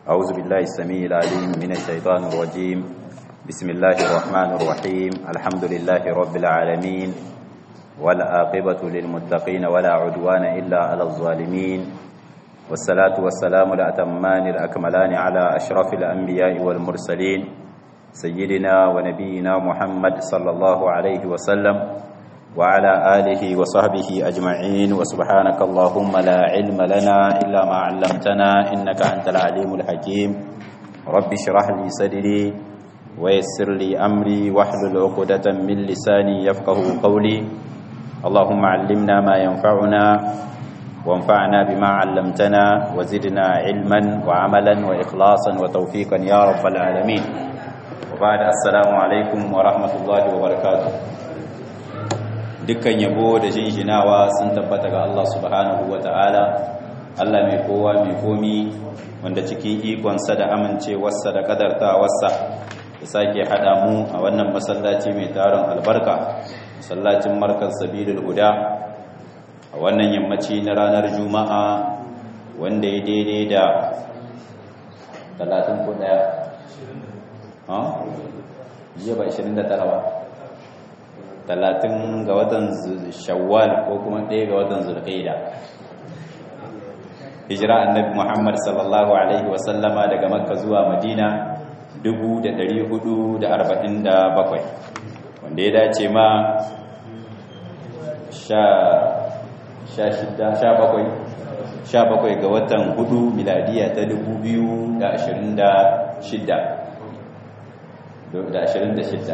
أعوذ بالله السميع العليم من الشيطان الرجيم بسم الله الرحمن الرحيم الحمد لله رب العالمين والعاقبة للمتقين ولا عدوان إلا على الظالمين والصلاة والسلام الأتمان الأكملان على أشرف الأنبياء والمرسلين سيدنا ونبينا محمد صلى الله عليه وسلم وعلى آله وصحبه أجمعين وسبحانك اللهم لا علم لنا إلا ما علمتنا إنك أنت العليم الحكيم رب اشرح لي صدري ويسر لي أمري واحلل عقدة من لساني يفقه قولي اللهم علمنا ما ينفعنا وانفعنا بما علمتنا وزدنا علما وعملا وإخلاصا وتوفيقا يا رب العالمين وبعد السلام عليكم ورحمة الله وبركاته dukkan yabo da jinjinawa sun tabbata ga Allah subhanahu wa ta'ala Allah mai kowa mai komi wanda cikin ikonsa da amincewarsa da kadartawarsa ya sake haɗa mu a wannan masallaci mai taron albarka masallacin markar sabilul huda a wannan yammaci na ranar juma'a wanda ya daidai da 30 ko daya ha jiya ba 29 ba talatin ga watan shawwal ko kuma ɗaya ga watan zulqaida hijira annabi muhammad sallallahu alaihi wasallama daga makka zuwa madina 447 wanda ya dace ma sha bakwai ga watan hudu miladiya ta 2026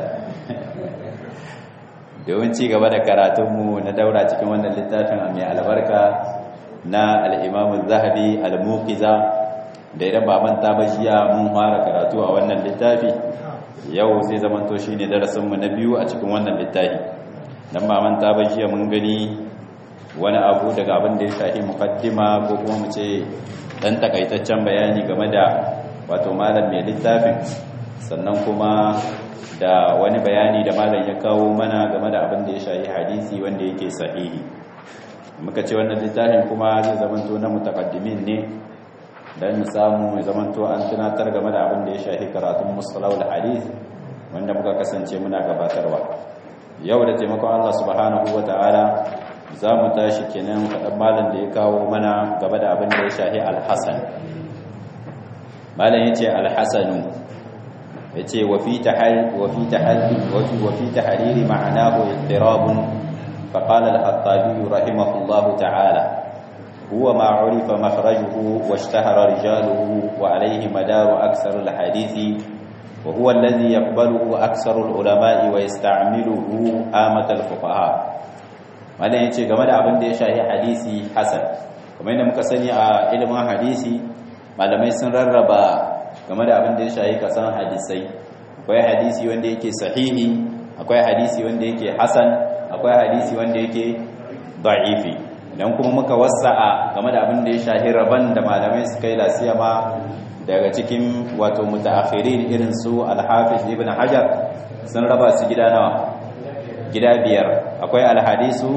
domin ci gaba da karatunmu na daura cikin wannan littafin mai albarka na al'imamun zahabi al-muqiza da idan ba manta ba jiya mun fara karatu a wannan littafi yau sai zamanto shi ne darasinmu na biyu a cikin wannan littafi don ba manta ba jiya mun gani wani abu daga abin da ya shahi mukaddima ko kuma mu ce dan takaitaccen bayani game da wato malam mai littafin sannan kuma da wani bayani da malam ya kawo mana game da abin da ya shahi hadisi wanda yake sahihi muka ce wannan littafin kuma zai zamanto na mutakaddimin ne dan mu samu mai zamanto an tunatar game da abin da ya shahi karatun mustalahul hadith wanda muka kasance muna gabatarwa yau da taimakon Allah subhanahu wataala za mu tashi kenan kaɗan malam da ya kawo mana game da abin da ya shahi alhassan malam ya ce alhassanu yace wa fi tahal wa fi tahal wa fi tahriri ma'anahu ittirabun fa qala al-khattabi rahimahullahu ta'ala huwa ma 'urifa makhrajuhu wa ishtahara rijaluhu wa alayhi madaru aksar al-hadithi wa huwa alladhi yaqbaluhu aksar al-ulama'i wa yasta'miluhu amat al-fuqaha malan yace game da abin da ya shahi hadisi hasan kamar yadda muka sani a ilimin hadisi malamai sun rarraba game da abin da ya shayi kasan hadisai akwai hadisi wanda yake sahihi akwai hadisi wanda yake hasan akwai hadisi wanda yake da'ifi idan kuma muka wasa'a game da abin da ya shahi raban da malamai suka yi lasiya ma daga cikin wato mutaakhirin irin su al-hafiz ibn hajar sun raba su gida nawa gida biyar akwai al-hadisu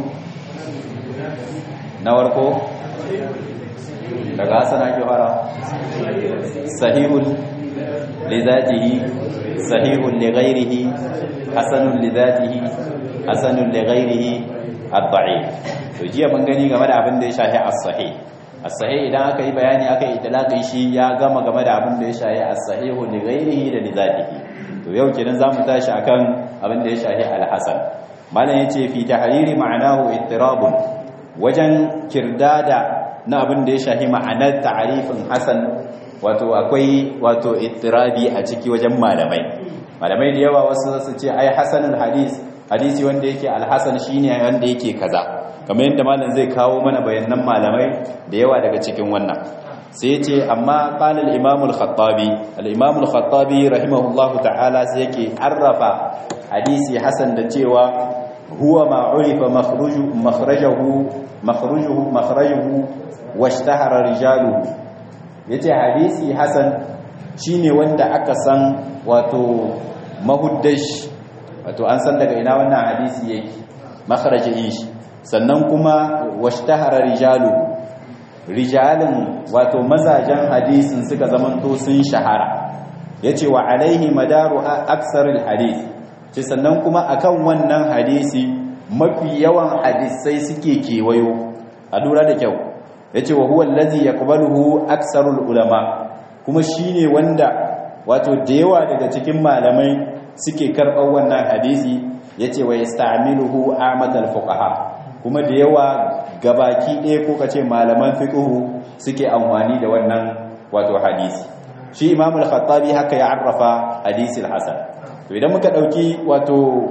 na warko daga hasan ake fara sahihun lizatihi sahihun lighairihi hasanun lizatihi hasanun lighairihi ad-da'if to jiya mun gani game da abin da ya shafi as-sahih as-sahih idan aka yi bayani aka yi itlaqin shi ya gama game da abin da ya shafi as-sahihu lighairihi da lizatihi to yau kenan zamu tashi akan abin da ya shafi al-hasan malam yace fi tahriri ma'anahu ittirabun wajen kirdada na abin da ya shahi ma'anar ta'arifin hasan wato akwai wato ittirabi a ciki wajen malamai malamai da yawa wasu su ce ai hasanul hadis hadisi wanda yake alhasan shine wanda yake kaza kamar yadda malam zai kawo mana bayanan malamai da yawa daga cikin wannan sai ce amma qala al-imam al-khattabi al-imam al-khattabi rahimahullahu ta'ala sai yake arrafa hadisi hasan da cewa huwa ma urifa makhruju makhrajuhu makhrujuhu makhrajuhu washtahara rijaluhu yace hadisi hasan shine wanda aka san wato mahuddash wato an san daga ina wannan hadisi yake makharajin shi sannan kuma washtahara rijaluhu rijalin wato mazajen hadisin suka zamanto sun shahara yace wa alaihi madaru aksaril hadith ce sannan kuma akan wannan hadisi mafi yawan hadisai suke kewayo a lura da kyau yace wa huwa allazi yaqbaluhu aksarul ulama kuma shine wanda wato da yawa daga cikin malamai suke karɓar wannan hadisi yace wa yasta'miluhu amatal fuqaha kuma da yawa gabaki ɗaya ko kace malaman fiqhu suke amfani da wannan wato hadisi shi imam al-khattabi haka ya arrafa hadisi al-hasan to idan muka dauki wato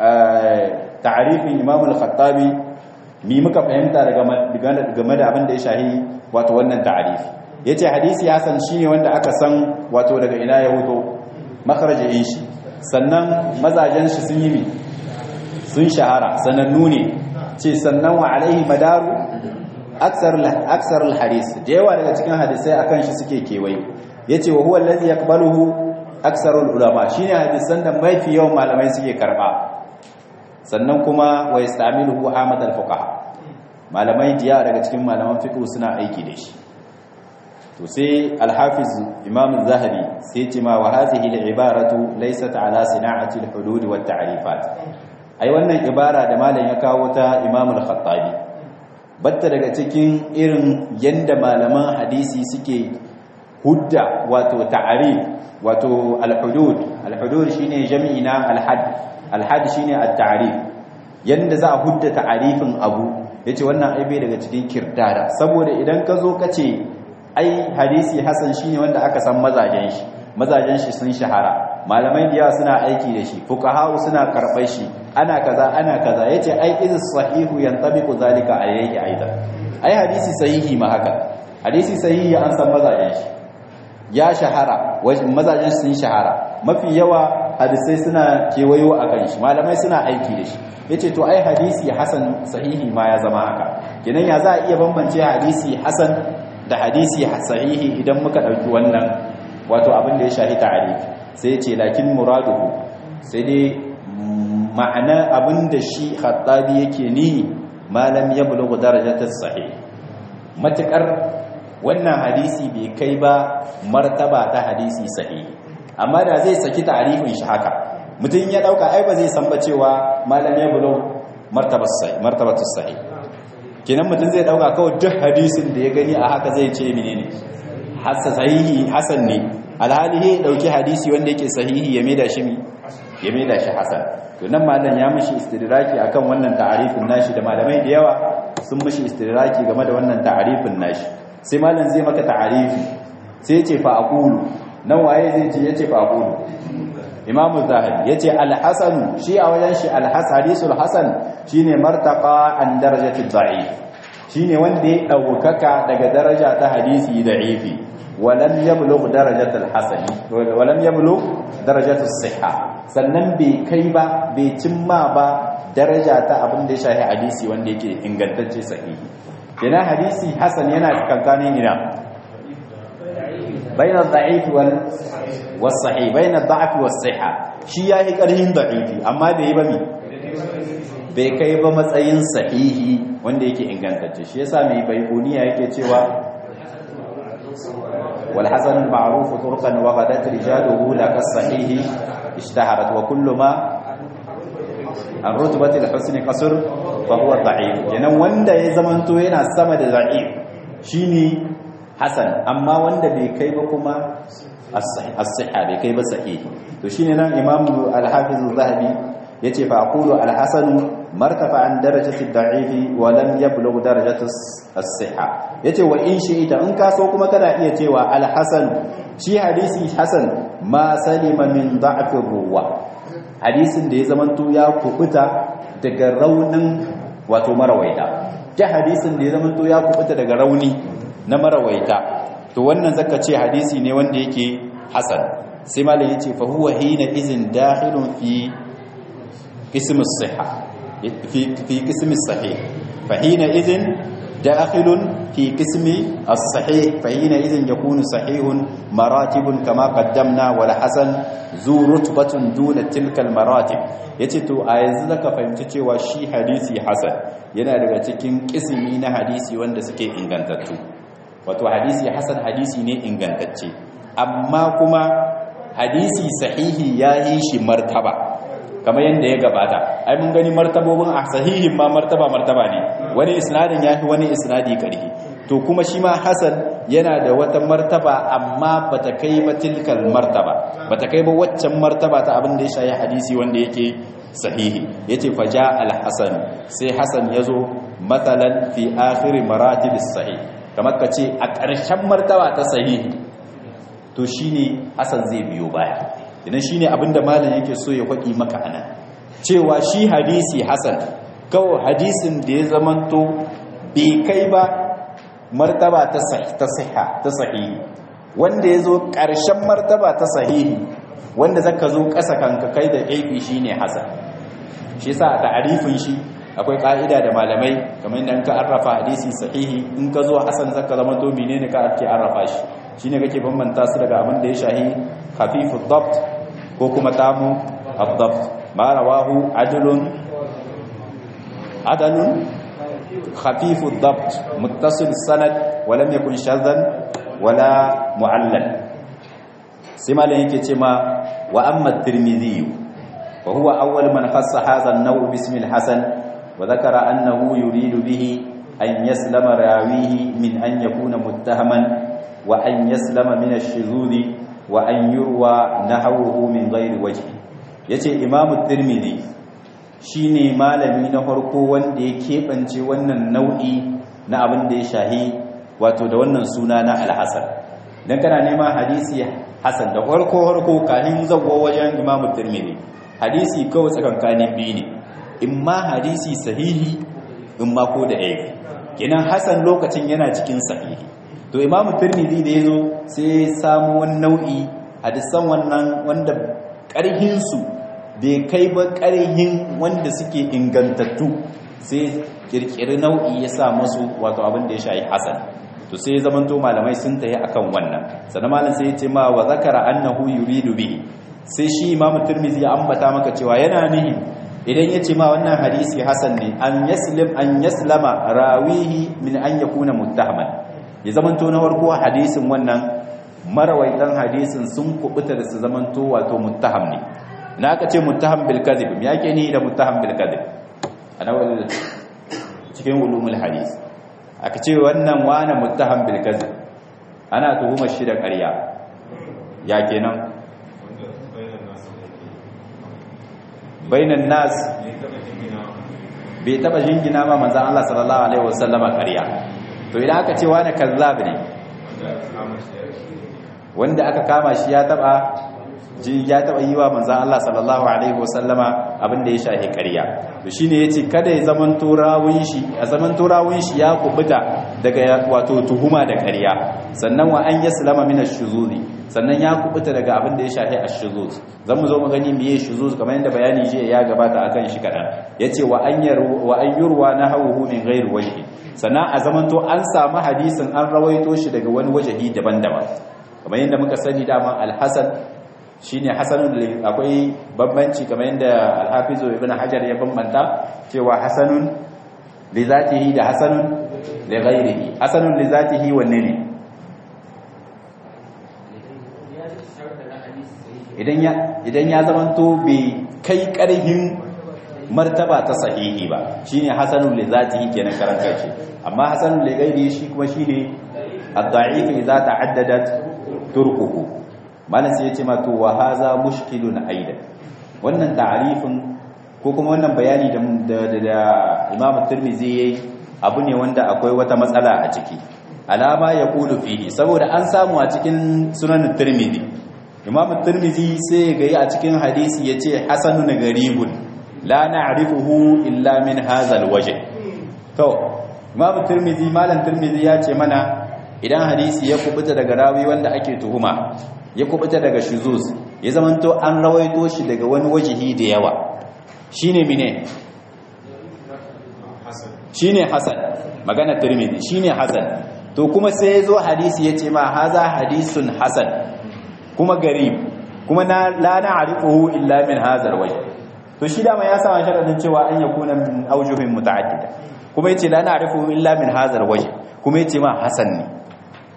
ta'arifin imam al-khattabi mi muka fahimta daga game da abin da ya shahi wato wannan ta'arifi yace hadisi hasan shine wanda aka san wato daga ina ya huto makarajin shi sannan mazajen shi sun yi mi sun shahara sanannu ne ce sannan wa alaihi madaru aksar al-hadis da yawa daga cikin hadisai akan shi suke kewaye yace wa huwa allazi yaqbaluhu aksarul ulama shine hadisan da mafi yawan malamai suke karba sannan kuma wa yastamiluhu ahmad al-fuqaha malamai diya daga cikin malaman fiqh suna aiki da shi to sai al-hafiz imam az-zahabi sai ce ma wa hadhihi al-ibaratu laysat ala sina'ati al-hudud wa at-ta'rifat ai wannan ibara da malam ya kawo ta imam al-khattabi batta daga cikin irin yanda malaman hadisi suke hudda wato ta'arif wato al-hudud al-hudud shine jami'i na al-hadd al-hadd shine at-ta'rif yanda za a hudda ta'arifin abu yace wannan ai bai daga cikin kirdada saboda idan ka zo kace ai hadisi hasan shine wanda aka san mazajen shi mazajen shi sun shahara malamai da yawa suna aiki da shi fuqaha suna karɓar shi ana kaza ana kaza yace ai iz sahihu yantabiqu zalika alayhi aidan ai hadisi sahihi ma haka hadisi sahihi an san mazajen shi ya shahara mazajen sun shahara mafi yawa hadisai suna kewayo a kan shi malamai suna aiki da shi yace to ai hadisi hasan sahihi ma ya zama haka kenan ya za a iya bambance hadisi hasan da hadisi sahihi idan muka dauki wannan wato abin da ya shahi ta'arif sai yace lakin muraduhu sai dai ma'ana abin da shi khattabi yake ni malam yablughu darajatas sahih matakar wannan hadisi bai kai ba martaba ta hadisi sahihi amma da zai saki ta'arifin shi haka mutum ya dauka ai ba zai san ba cewa malam ya bulo martabatus sahih martabatus sahih kenan mutum zai dauka kawai duk hadisin da ya gani a haka zai ce menene hasan sahihi hasan ne alhali ya dauki hadisi wanda yake sahihi ya maida shi ya maida shi hasan to nan malam ya mishi istidraki akan wannan ta'arifin nashi da malamai da yawa sun mishi istidraki game da wannan ta'arifin nashi sai malam zai maka ta'arifi sai ya ce fa aqulu nan waye zai ce yace fa aqulu imam zahabi yace al-hasan shi a wajen shi al-hadisul hasan shine martaqa an darajati da'if shine wanda ya daukaka daga daraja ta hadisi da'ifi walam yablugh darajatul hasan walam yablugh darajatus sihha sannan bai kai ba bai cimma ba daraja ta abin da ya shafi hadisi wanda yake ingantacce sahihi kenan hadisi hasan yana kankanin ina bayan da'if wal was-sahih bayan da'if was-sihha shi yayi karhin da'ifi amma bai yi ba mi bai kai ba matsayin sahihi wanda yake ingantacce shi yasa mai baikuniya yake cewa wal hasan al-ma'ruf turqan wa ghadat rijaluhu la kas-sahih ishtaharat wa kullu ma an rutbati al-husn qasr fa huwa da'if kenan wanda ya zamanto yana sama da da'if shine hasan amma wanda bai kai ba kuma as-sihha bai kai ba sahihi to shine nan imam al-hafiz az-zahabi yace fa aqulu al-hasan martafa an darajati ad-da'if wa lam yablugh darajati as-sihha yace wa in shi'ita in ka so kuma kana iya cewa al-hasan shi hadisi hasan ma salima min da'f ruwa hadisin da ya zamanto ya kubuta daga raunin wato marawaita ta hadisin da ya zamanto ya kubuta daga rauni na marawaita to wannan zaka ce hadisi ne wanda yake hasan sai malam yace fa huwa hina izin dakhilun fi ism as-sihha fi fi ism as-sahih fa hina izin dakhilun fi ism as-sahih fa hina izin yakunu sahihun maratibun kama qaddamna wal hasan zu rutbatun duna tilka al-maratib yace to a yanzu zaka fahimci cewa shi hadisi hasan yana daga cikin kismi na hadisi wanda suke ingantattu wato hadisi hasan hadisi ne ingantacce amma kuma hadisi sahihi ya yi shi martaba kamar yadda ya gabata ai mun gani martabobin a sahihin ma martaba martaba ne wani isnadin ya fi wani isnadi karhi to kuma shi ma hasan yana da wata martaba amma bata kai ba tilkal martaba bata kai ba waccan martaba ta abin da ya shayi hadisi wanda yake sahihi yace faja al-hasan sai hasan yazo matsalan fi akhir maratib as-sahih kamar kace a ƙarshen martaba ta sahihi to shine hasan zai biyo baya idan shine abinda malam yake so ya faɗi maka anan cewa shi hadisi hasan kawai hadisin da ya zamanto bai kai ba martaba ta sahiha ta sahihi wanda ya zo ƙarshen martaba ta sahihi wanda zaka zo ƙasa kanka kai da aibi shine hasan shi yasa ta'arifin shi akwai ka'ida da malamai kamar yadda ka arrafa hadisi sahihi in ka zo hasan zaka zama to menene ka ake arrafa shi shine kake bambanta su daga abin da ya shahi khafifud dabt ko kuma tamu ad-dabt ma rawahu adlun adalun khafifud dabt muttasil sanad wa lam yakun shadhan wala mu'allal sai malam yake ce ma wa amma at-tirmidhi wa huwa awwal man khassa hadha an-naw bismi al-hasan wa dhakara annahu yuridu bihi an yaslama rawihi min an yakuna muttahaman wa an yaslama min ash-shuzuz wa an yurwa nahawuhu min ghairi wajhi yace imamu at-tirmidhi shine malami na farko wanda ya kebance wannan nau'i na abin da ya shahi wato da wannan suna na al-hasan dan kana neman hadisi hasan da farko farko kanin zawwa wajen imamu tirmidhi hadisi kawai tsakankanin biyu ne in ma hadisi sahihi in ma ko da aibi kenan hasan lokacin yana cikin sahihi to imamu tirmidhi da yazo sai samu wani nau'i hadisan wannan wanda karhin su bai kai ba karhin wanda suke ingantattu sai kirkiri nau'i ya sa musu wato abin da ya shayi hasan to sai ya zamanto malamai sun tayi akan wannan sannan malam sai ya ce ma wa zakara annahu yuridu bihi sai shi imamu tirmidhi ya ambata maka cewa yana nihi idan ya ce ma wannan hadisi hasan ne an yaslim an yaslama rawihi min an yakuna muttahaman ya zamanto na farko hadisin wannan marawaitan hadisin sun kubuta da su zamanto wato muttaham ne na aka ce muttaham bil kadhib me yake ni da muttaham bil kadhib ana wal cikin ulumul hadis aka ce wannan wani muttaham bil kadhib ana tuhumar shi da ƙarya ya kenan bainan nas bai taba jingina ma manzan Allah sallallahu alaihi wasallama ƙarya to idan aka ce wani kazzab ne wanda aka kama shi ya taba ya taba yi wa manzan Allah sallallahu alaihi wasallama abin da ya shahi ƙarya to shine yace kada ya zaman turawun shi a zaman turawun shi ya kubuta daga wato tuhuma da ƙarya sannan wa an yaslama min ash-shuzuri sannan ya kubuta daga abin da ya shafi ash-shuzuz zamu zo mu gani meye shuzuz kamar yadda bayani jiya ya gabata akan shi kadan yace wa an yaru wa an yurwa nahawuhu min ghairi wajhi sannan a zamanto an samu hadisin an rawaito shi daga wani wajahi daban-daban kamar yadda muka sani dama al-hasan shine hasanun akwai bambanci kamar yadda al-hafiz ibn hajar ya bambanta cewa hasanun li zatihi da hasanun li ghairihi hasanun li zatihi wanne ne idan ya zamanto bai kai ƙarhin martaba ta sahihi ba shine hasanul li zatihi kenan karan kanshi amma hasanul li ghairihi shi kuma shine ad-da'if idza ta'addadat turquhu malan sai yace ma to wa hadha mushkilun aida wannan ta'arifin ko kuma wannan bayani da da Imam Tirmidhi yayi abu ne wanda akwai wata matsala a ciki alama ya kulu fihi saboda an samu a cikin sunan Tirmidhi imam tirmizi sai ga yi a cikin hadisi ya ce hasanun garibun la na'rifuhu illa min hazal waje to imam tirmizi malam tirmizi ya ce mana idan hadisi ya kubuta daga rawi wanda ake tuhuma ya kubuta daga shuzuz ya zamanto an rawaito shi daga wani wajihi da yawa shine mine shine hasan magana tirmizi shine hasan to kuma sai ya zo hadisi ya ce ma haza hadisun hasan kuma garib kuma na la na'rifuhu illa min hadha alwajh to shi dama ya sa sharadin cewa an yakuna min awjuhin muta'addida kuma yace la na'rifuhu illa min hadha alwajh kuma yace ma hasan ne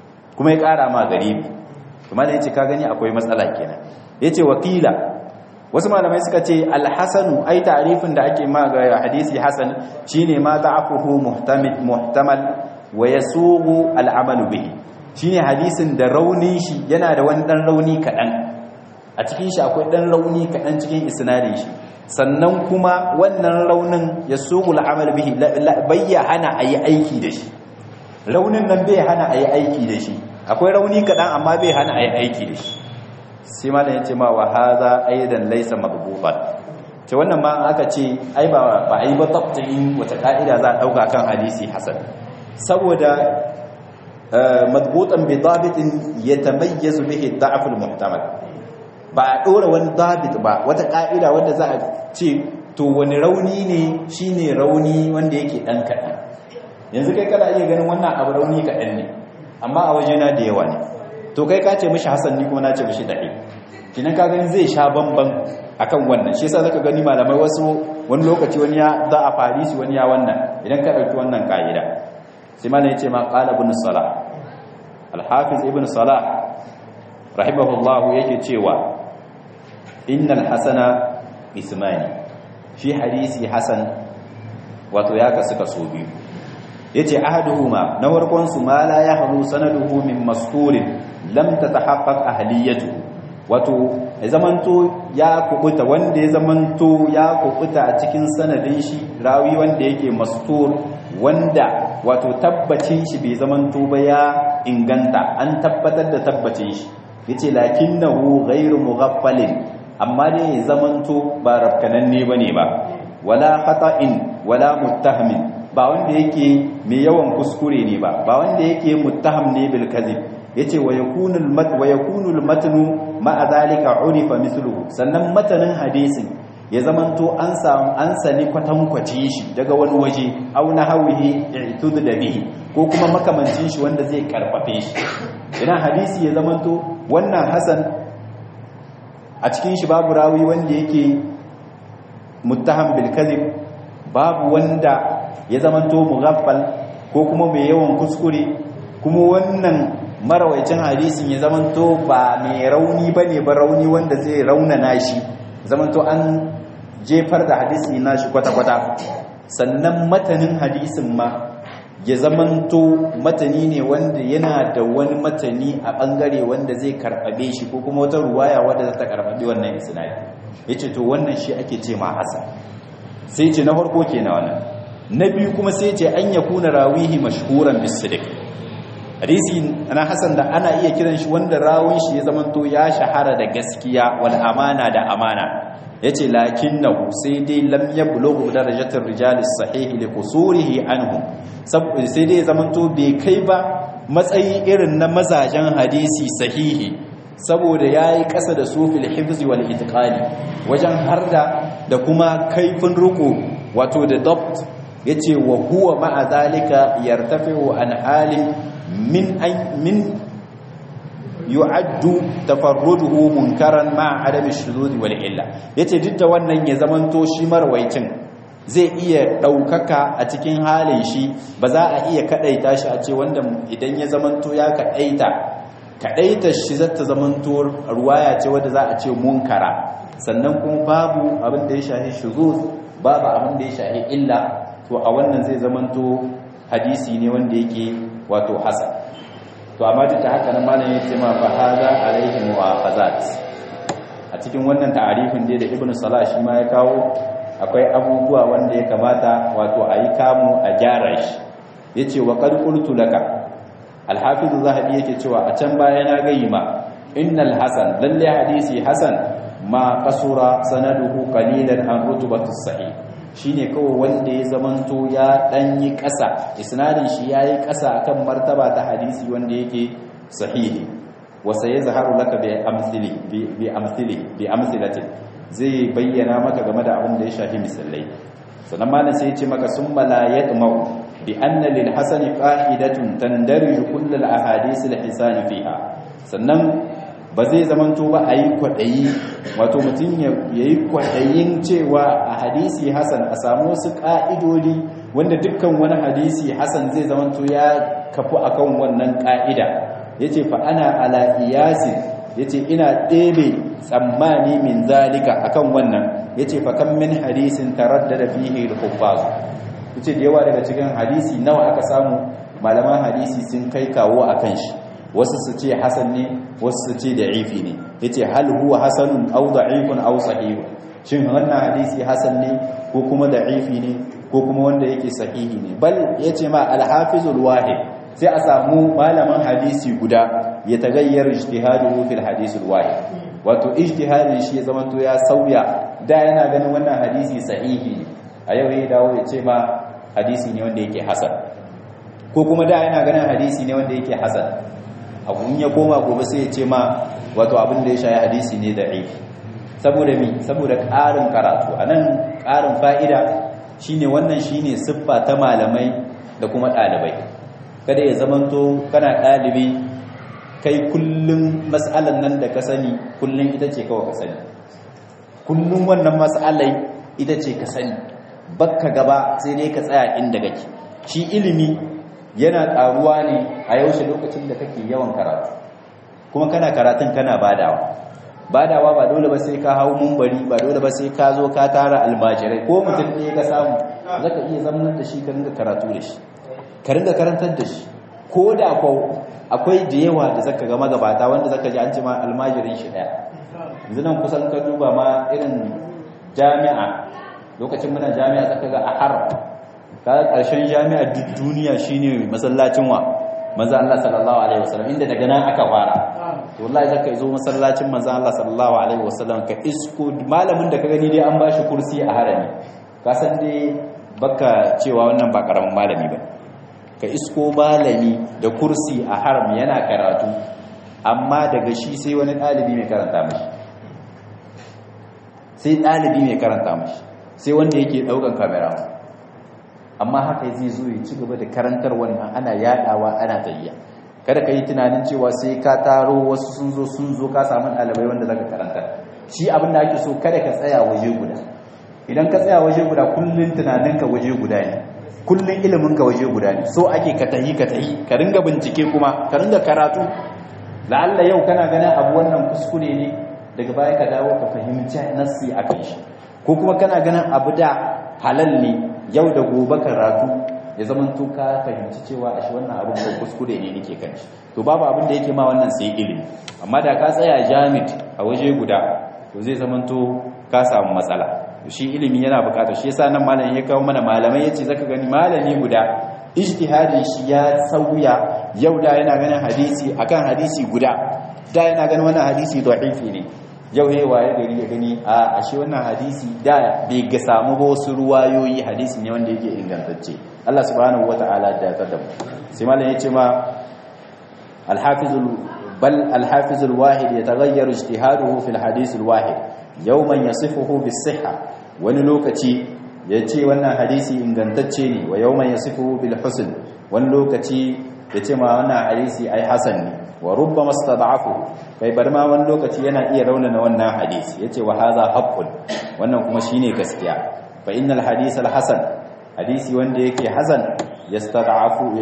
kuma ya ƙara ma garibi kuma da yace ka gani akwai matsala kenan yace wakila wasu malamai suka ce alhasanu ai ta'rifin da ake ma ga hadisi hasan shine ma da'afuhu muhtamil muhtamal wa yasugu al'amalu bihi shine hadisin da raunin shi yana da wani dan rauni kadan a cikin shi akwai dan rauni kadan cikin isnadin shi sannan kuma wannan raunin yasugu al'amal bihi bayya hana ayi aiki da shi raunin nan bai hana ayi aiki da shi akwai rauni kadan amma bai hana ayi aiki da shi sai malam yace ma wa hadha aidan laysa madbutan ce wannan ma aka ce ai ba ba ai ba tabtin wata ka'ida za a dauka kan hadisi hasan saboda madbutan bi dabitin yatamayyazu bihi ad-da'f al-muhtamal ba a dora wani dabit ba wata ka'ida wanda za a ce to wani rauni ne shine rauni wanda yake dan kadan yanzu kai kana iya ganin wannan abu rauni kadan ne amma a wajena da yawa ne to kai ka ce mishi hasan ni kuma na ce mishi da'i kinan ka gani zai sha bamban akan wannan shi yasa zaka gani malamai wasu wani lokaci wani ya da a farisi wani ya wannan idan ka dauki wannan kaida sai malam yace ma qala ibn salah al-hafiz ibn salah rahimahullahu yake cewa innal hasana ismani shi hadisi hasan wato ya kasu kaso biyu yace ahaduhuma na warkon su ma la yahlu sanaduhu min masturin lam tatahaqqaq ahliyatuhu wato ya zamanto ya kubuta wanda ya zamanto ya kubuta a cikin sanadin shi rawi wanda yake mastur wanda wato tabbacin shi bai zamanto ba ya inganta an tabbatar da tabbacin shi yace lakinnahu ghairu mughaffalin amma dai ya zamanto ba rafkananne bane ba wala khata'in wala muttahamin ba wanda yake mai yawan kuskure ne ba ba wanda yake muttaham ne bil kadhib yace wa yakunul mat wa yakunul matnu ma'a zalika urifa mithluhu sannan matanin hadisin ya zamanto an samu an sani kwatankwace shi daga wani waje aw nahawihi i'tud da bihi ko kuma makamancin shi wanda zai karfafe shi idan hadisi ya zamanto wannan hasan a cikin shi babu rawi wanda yake muttaham bil kadhib babu wanda ya zamanto mughaffal ko kuma mai yawan kuskure kuma wannan marawaicin hadisin ya zamanto ba mai rauni ba ne ba rauni wanda zai raunana shi zamanto an jefar da hadisi na shi kwata-kwata sannan matanin hadisin ma ya zamanto matani ne wanda yana da wani matani a bangare wanda zai karbabe shi ko kuma wata ruwaya wadda za ta karbabe wannan isnadi yace to wannan shi ake ce ma hasan sai ce na farko kenan wannan na biyu kuma sai ce an yakuna rawihi mashhuran bis-sidq hadisi na hasan da ana iya kiran shi wanda rawun shi ya zamanto ya shahara da gaskiya wal amana da amana yace lakinnahu sai dai lam yablughu darajatar rijalis sahih li qusurihi anhum sai dai zamanto bai kai ba matsayi irin na mazajen hadisi sahihi saboda yayi kasa da sufil hifzi wal itqali wajen harda da kuma kaifin ruku wato da dabt yace wa huwa ma'a zalika yartafi'u an halin min min yu'addu tafarruduhu munkaran ma adami shuzuz wal illa yace duk da wannan ya zamanto shi marwaicin zai iya daukaka a cikin halin shi ba za a iya kadaita shi a ce wanda idan ya zamanto ya kadaita kadaita shi zata zamanto ruwaya ce wanda za a ce munkara sannan kuma babu abin da ya shahi shuzuz babu abin da ya shahi illa to a wannan zai zamanto hadisi ne wanda yake wato hasan to amma duk da haka nan malam yace ma fa hada alaihi mu'akhazat a cikin wannan ta'arifin dai da ibnu salah shi ma ya kawo akwai abubuwa wanda ya kamata wato ayi kamu a gyara shi yace wa qad qultu laka al-hafiz zahabi yake cewa a can baya na gayi ma innal hasan lalle hadisi hasan ma kasura sanaduhu qalilan an rutubatu sahih shine kawai wanda ya zamanto ya danyi ƙasa isnadin shi yayi ƙasa akan martaba ta hadisi wanda yake sahihi wa sayazharu laka bi amsili bi amsili bi amsilatin zai bayyana maka game da abin da ya shafi misalai sannan malam sai ya ce maka summa la yatmau bi anna lil hasani qa'idatun tandariju kull al ahadith al hisan fiha sannan ba zai zamanto ba a yi kwaɗayi wato mutum ya yi kwaɗayin cewa a hadisi hasan a samu wasu ƙa'idodi wanda dukkan wani hadisi hasan zai zamanto ya kafu akan wannan ƙa'ida yace fa ana ala iyasin yace ina ɗebe tsammani min zalika akan wannan yace fa kam min hadisin taraddada fihi al-huffaz yace da yawa daga cikin hadisi nawa aka samu malaman hadisi sun kai kawo akan shi wasu su ce hasan ne wasu su ce da'ifi ne yace hal huwa hasanun aw da'ifun aw sahih shin wannan hadisi hasan ne ko kuma da'ifi ne ko kuma wanda yake sahihi ne bal yace ma al-hafizul wahid sai a samu malaman hadisi guda ya tagayyar ijtihaduhu fil hadisul wahid wato ijtihadin shi ya zama to ya sauya da yana ganin wannan hadisi sahihi ne a yau ya dawo ya ce ma hadisi ne wanda yake hasan ko kuma da yana ganin hadisi ne wanda yake hasan abun ya koma gobe sai ya ce ma wato abin da ya shayi hadisi ne da'if saboda mi saboda ƙarin karatu anan ƙarin fa'ida shine wannan shine siffa ta malamai da kuma ɗalibai kada ya zamanto kana ɗalibi kai kullum mas'alan nan da ka sani kullum ita ce kawai ka sani kullum wannan mas'alai ita ce ka sani bakka gaba sai dai ka tsaya inda kake shi ilimi yana ƙaruwa ne a yaushe lokacin da kake yawan karatu kuma kana karatun kana badawa badawa ba dole ba sai ka hau mumbari ba dole ba sai ka zo ka tara almajirai ko mutum ɗaya ka samu zaka iya zamanar da shi ka ringa karatu da shi ka ringa karantar da shi ko da akwai da yawa da zaka ga magabata wanda zaka ji an ce ma almajirin shi ɗaya yanzu nan kusan ka duba ma irin jami'a lokacin muna jami'a zaka ga a har ka ƙarshen jami'a duk duniya shine masallacin wa manzo Allah sallallahu alaihi wasallam inda daga nan aka fara to wallahi zaka zo masallacin manzo Allah sallallahu alaihi wasallam ka isko malamin da ka gani dai an bashi kursi a harami ka san dai baka cewa wannan ba karamin malami ba ka isko malami da kursi a haram yana karatu amma daga shi sai wani dalibi mai karanta mashi sai dalibi mai karanta mashi sai wanda yake daukan kamera amma haka zai zo ya ci gaba da karantar wannan ana yadawa ana tayya kada ka yi tunanin cewa sai ka taro wasu sun zo sun zo ka samu ɗalibai wanda zaka karantar shi abin da ake so kada ka tsaya waje guda idan ka tsaya waje guda kullun tunaninka waje guda ne kullun iliminka waje guda ne so ake ka tahi ka tahi ka ringa bincike kuma ka ringa karatu la'alla yau kana ganin abu wannan kuskure ne daga baya ka dawo ka fahimci nassi akan shi ko kuma kana ganin abu da halal ne yau da gobe karatu ya zama to ka fahimci cewa a shi wannan abin ko kuskure ne nake kan shi to babu abin da yake ma wannan sai ilimi amma da ka tsaya jamit a waje guda to zai zama to ka samu matsala shi ilimi yana bukatar shi yasa nan malamin ya kawo mana malamai yace zaka gani malami guda ijtihadin shi ya sauya yau da yana ganin hadisi akan hadisi guda da yana ganin wannan hadisi da'ifi ne yau ya waye gari ya gani a ashe wannan hadisi da bai ga samu ba wasu ruwayoyi hadisi ne wanda yake ingantacce Allah subhanahu wata'ala da ya tada sai malam yace ma al-hafiz bal al-hafiz al-wahid yataghayyaru ijtihaduhu fil hadith al-wahid yawman yasifuhu bis-sihha wani lokaci yace wannan hadisi ingantacce ne wa yawman yasifuhu bil husn wani lokaci yace ma wannan hadisi ai hasan ne wa rubbama stad'afu kai bar ma wani lokaci yana iya raunana wannan hadisi yace wa hadha haqqun wannan kuma shine gaskiya fa innal hadith al hasan hadisi wanda yake hasan yastad'afu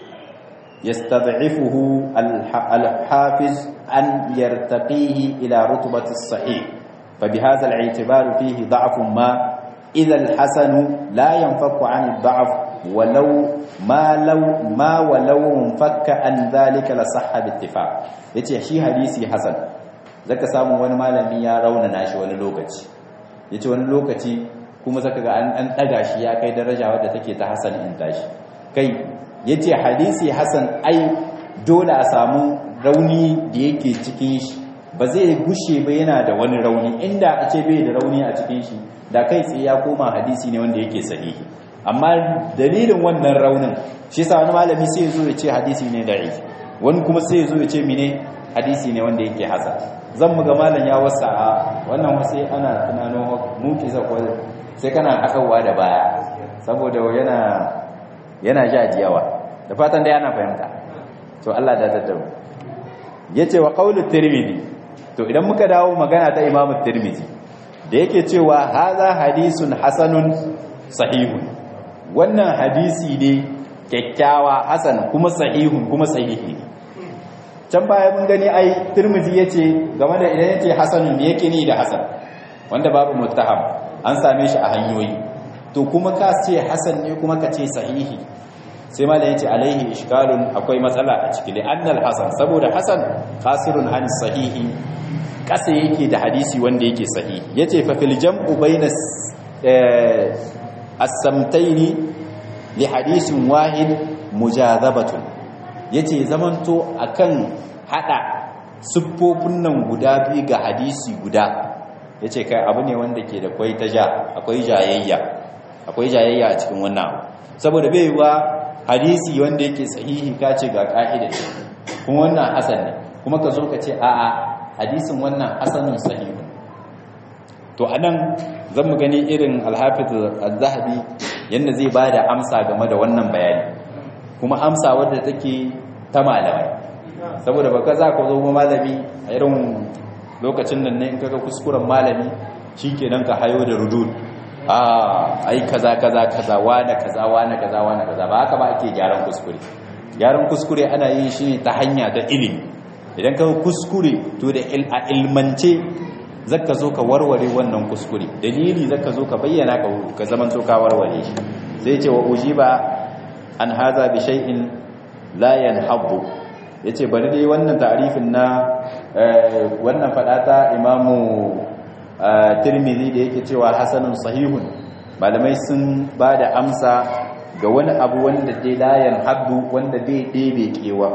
yastad'ifuhu al hafiz an yartaqihi ila rutbati as sahih fa bihadha al i'tibar fihi da'fun ma idha al hasan la yanfaku an al da'f walau ma law ma walau fakka an dhalika la sahha bi ittifaq yace shi hadisi hasan zaka samu wani malami ya raunana shi wani lokaci yace wani lokaci kuma zaka ga an daga shi ya kai daraja wadda take ta hasan in tashi kai yace hadisi hasan ai dole a samu rauni da yake cikin shi ba zai gushe ba yana da wani rauni inda a ce bai da rauni a cikin shi da kai tsaye ya koma hadisi ne wanda yake sahihi amma dalilin wannan raunin shi yasa wani malami sai ya zo ya ce hadisi ne da'if wani kuma sai ya zo ya ce mine hadisi ne wanda yake hasan zan mu ga malam ya wasa a wannan wasu ana tunanin muki zakwa sai kana akawa da baya saboda yana yana ja jiyawa da fatan dai ana fahimta to Allah da tattabu yace wa qawlu tirmidhi to idan muka dawo magana ta imamu tirmidhi da yake cewa hadha hadisun hasanun sahihun wannan hadisi ne kyakkyawa hasan kuma sahihun kuma sahihi can baya mun gani ai Tirmidhi yace game da idan yace hasanun me yake ni da hasan wanda babu muttaham an same shi a hanyoyi to kuma ka ce hasan ne kuma ka ce sahihi sai ma da yace alaihi ishkalun akwai matsala a ciki li annal hasan saboda hasan qasirun an sahihi kasa yake da hadisi wanda yake sahihi yace fa fil jam'u bainas as-samtaini li hadisin wahid mujazabatun yace zamanto akan hada siffofin nan guda biyu ga hadisi guda yace kai abu ne wanda ke da kwai taja akwai jayayya akwai jayayya a cikin wannan saboda bai wa hadisi wanda yake sahihi kace ga ka'ida kuma wannan hasan ne kuma ka zo ka ce a'a hadisin wannan hasanun sahihun to anan zan mu gani irin alhafiz az-zahabi yanda zai bada amsa game da wannan bayani kuma amsa wadda take ta malamai saboda baka za ka zo malami a irin lokacin nan ne in kaga kuskuren malami shikenan ka hayo da rudud a ai kaza kaza kaza wane kaza wane kaza wane kaza ba haka ba ake gyaran kuskure gyaran kuskure ana yin shi ne ta hanya ta ilimi idan ka kuskure to da a ilmance zaka zo ka warware wannan kuskure dalili zaka zo ka bayyana ka ka zaman to ka warware shi sai ce wa ujiba an haza bi shay'in la yanhabu yace bari dai wannan ta'rifin na wannan fadata imamu tirmidhi da yake cewa hasanun sahihun malamai sun bada amsa ga wani abu wanda dai la yanhabu wanda dai dai kewa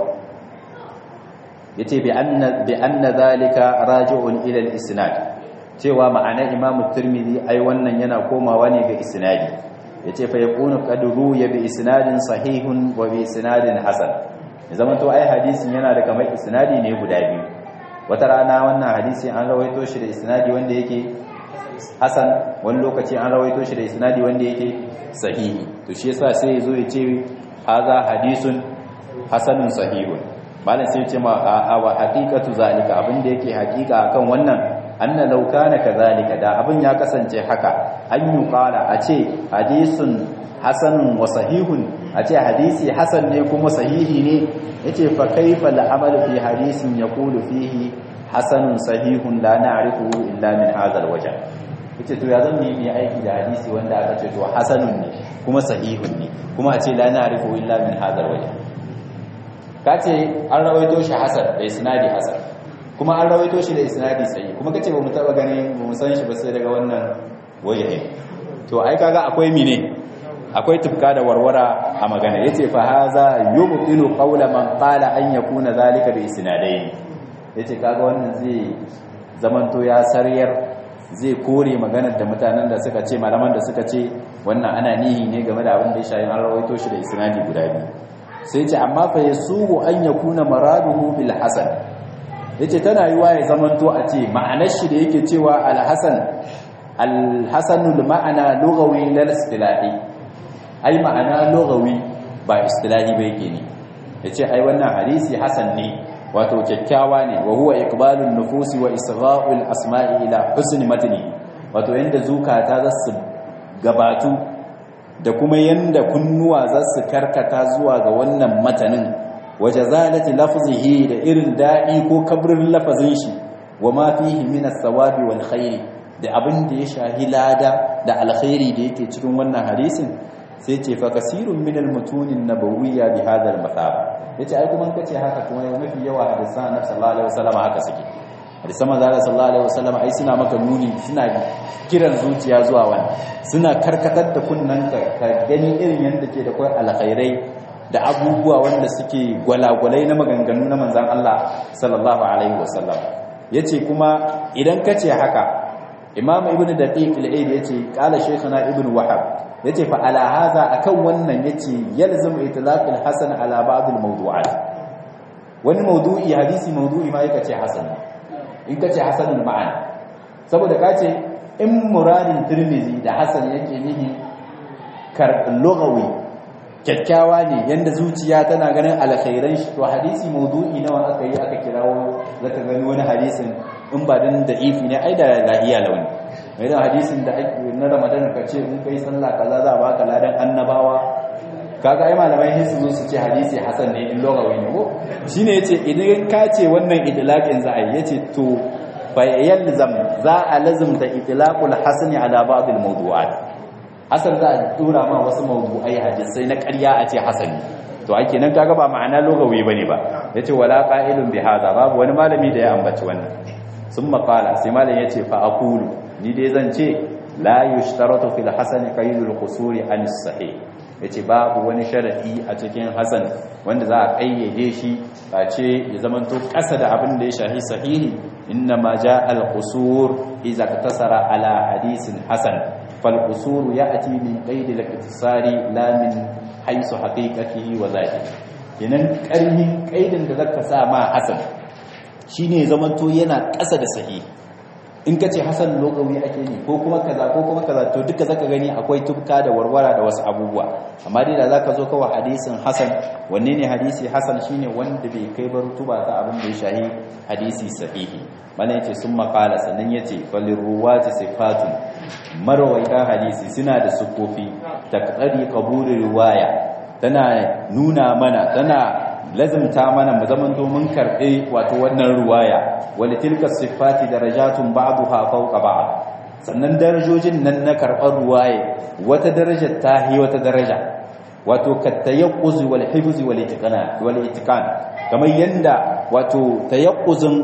yace bi anna bi anna zalika raji'un ila al-isnad cewa ma'ana imamu tirmidhi ai wannan yana komawa ne ga isnadi yace fa yakunu qadru ya bi isnadin sahihun wa bi isnadin hasan zaman to ai hadisin yana da kamar isnadi ne guda biyu wata rana wannan hadisi an rawaito shi da isnadi wanda yake hasan wani lokaci an rawaito shi da isnadi wanda yake sahihi to shi yasa sai yazo ya ce haza hadisun hasanun sahihun malam sai ce ma a wa haqiqatu zalika abin da yake haqiqa akan wannan anna law kana kadhalika da abin ya kasance haka an yi qala a ce hadisun hasanun wa sahihun a ce hadisi hasan ne kuma sahihi ne yace fa kaifa al'amalu fi hadisin yaqulu fihi hasanun sahihun la na'rifu illa min hadha alwajh yace to ya zan yi aiki da hadisi wanda aka ce to hasanun ne kuma sahihun ne kuma a ce la na'rifu illa min hadha alwajh kace an rawaito shi hasan da isnadi hasan kuma an rawaito shi da isnadi sahih kuma kace ba mu taba gani ba mu san shi ba sai daga wannan waje to ai kaga akwai mine akwai tufka da warwara a magana yace fa haza yubtilu qawla man qala an yakuna zalika bi isnadayn yace kaga wannan zai zamanto ya sariyar zai kore maganar da mutanen da suka ce malaman da suka ce wannan ana nihi ne game da abin da ya shayi an rawaito shi da isnadi guda biyu sai ce amma fa yasuhu an yakuna maraduhu bil hasan yace tana yiwa ya zamanto a ce ma'anar shi da yake cewa al hasan al hasanul ma'ana lughawi lal istilahi ai ma'ana lughawi ba istilahi ba yake ne yace ai wannan hadisi hasan ne wato kyakkyawa ne wa huwa iqbalun nufusi wa isra'ul asma'i ila husni matni wato yanda zukata za su gabatu da kuma yanda kunnuwa za su karkata zuwa ga wannan matanin waje zalati lafzihi da irin daɗi ko kabrin lafazin shi wa ma fihi min as-sawabi wal khairi da abin da ya shahi lada da alkhairi da yake cikin wannan hadisin sai ce fa kasirun min al-mutunin nabawiyya bi hadha al-mathaba yace ai kuma kace haka kuma mafi yawa hadisan annabi sallallahu alaihi wasallam haka suke hadisan manzo sallallahu alaihi wasallam ai suna maka nuni suna kiran zuciya zuwa wani suna karkatar da kunnan ka gani irin yanda ke da kai alkhairai da abubuwa wanda suke gwalagwalai na maganganu na manzan Allah sallallahu alaihi wasallam yace kuma idan kace haka imam ibn daqiq al-aid yace qala shaykhuna ibn wahab yace fa ala hadha akan wannan yace yalzamu itlaq al-hasan ala ba'd al-mawdu'at wani mawdu'i hadisi mawdu'i ma yake ce hasan in kace hasanul ma'ana saboda kace in muradin tirmizi da hasan yake nihi kar lughawi kyakkyawa ne yanda zuciya tana ganin alkhairan shi to hadisi mawdu'i nawa aka yi aka kirawo zaka gani wani hadisin in ba dan da'ifi ne ai da lahiya launi mai da hadisin da ake na Ramadan ka ce in kai sallah kaza za a baka ladan annabawa kaga ai malamai sai su zo su ce hadisi hasan ne in logawi ne ko shine yace idan ka ce wannan idlaqin za a yi yace to fa yalzam za a lazimta itlaqul hasani ala ba'd al mawdu'at hasan za a tura ma wasu mawdu'ai hadisai na ƙarya a ce hasani to ake nan kaga ba ma'ana logawi bane ba yace wala qa'ilun bi hadha babu wani malami da ya ambaci wannan summa qala sai malam yace fa aqulu ni dai zan ce la yushtaratu fil hasan qaydul qusuri an sahih yace babu wani sharadi a cikin hasan wanda za a kayyade shi ba ce ya zamanto kasa da abin da ya shahi sahihi inna ma jaa al qusur idza iktasara ala hadisin hasan fal qusur ya'ti min qayd al iktisari la min haythu haqiqatihi wa zahiri kenan karhin kaidin da zaka sa ma hasan shine zamanto yana kasa da sahihi in ka ce hasan lokawi ake ne ko kuma kaza ko kuma kaza to duka zaka gani akwai tubka da warwara da wasu abubuwa amma dai da zaka zo kawai hadisin hasan wanne ne hadisi hasan shine wanda bai kai bar tuba ta abin da ya shahi hadisi sahihi mana yace sun makala sannan yace falir ruwati sifatun marwaita hadisi suna da sukofi taqari qabuli riwaya tana nuna mana tana lazimta mana mu zaman domin karɓe wato wannan ruwaya wali tilka sifati darajatun ba'daha fawqa ba'd sannan darajojin nan na karɓar ruwaya wata daraja ta hi wata daraja wato katayaqquz wal hifz wal itiqan wal itiqan kamar yanda wato tayaqquzun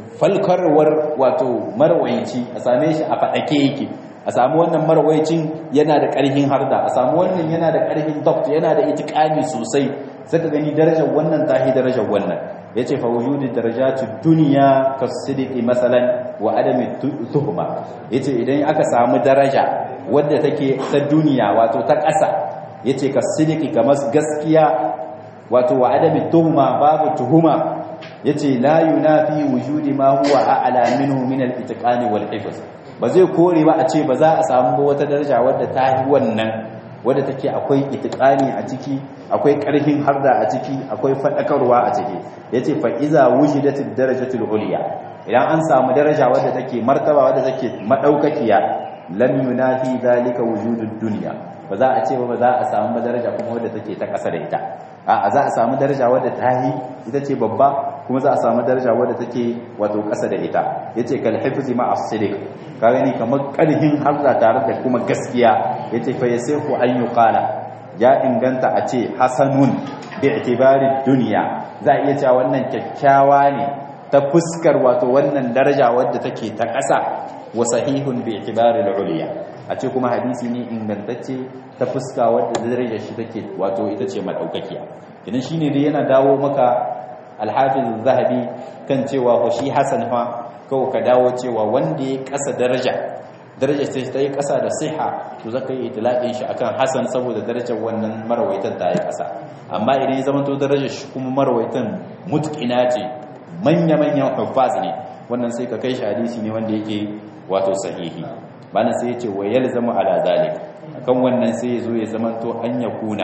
falkarwar wato marwayici a same shi a fadake yake a samu wannan marwayicin yana da ƙarfin harda a samu wannan yana da ƙarfin dabt yana da itiqani sosai saka gani darajar wannan tahi darajar wannan yace fa wujudi darajatu dunya kasidqi masalan wa adami tuhma yace idan aka samu daraja wadda take ta duniya wato ta ƙasa yace kasidqi kamar gaskiya wato wa adami tuhma babu tuhuma yace la yunafi wujudi ma huwa a'la minhu min al-itqani wal hifz ba zai kore ba a ce ba za a samu wata daraja wadda ta yi wannan wadda take akwai itiqani a ciki akwai karfin harda a ciki akwai fadakarwa a ciki yace fa iza wujidatid darajatul ulya idan an samu daraja wadda take martaba wadda take madaukakiya lam yunafi zalika wujudud dunya ba za a ce ba za a samu daraja kuma wadda take ta kasa da ita a za a samu daraja wadda ta yi ita ce babba kuma za a samu daraja wadda take wato kasa da ita yace kal hifzi ma as-sidiq ka gani kamar karhin harda tare da kuma gaskiya yace fa yasihu an yuqala ya inganta a ce hasanun bi itibari dunya za a iya cewa wannan kyakkyawa ne ta fuskar wato wannan daraja wadda take ta ƙasa wa sahihun bi itibari al-ulya a ce kuma hadisi ne ingantacce ta fuska wadda darajar shi take wato ita ce madaukakiya idan shine dai yana dawo maka al-hafiz zahabi kan cewa ko shi hasan fa kawo ka dawo cewa wanda ya kasa daraja daraja ce ta yi kasa da siha to zaka yi itlaqin shi akan hasan saboda darajar wannan marawaitan ta yi kasa amma idan ya zama to darajar shi kuma marawaitan mutqina ce manya manyan huffaz ne wannan sai ka kai shi hadisi ne wanda yake wato sahihi bana sai yace wa yalzamu ala zalik akan wannan sai yazo ya zama to an yakuna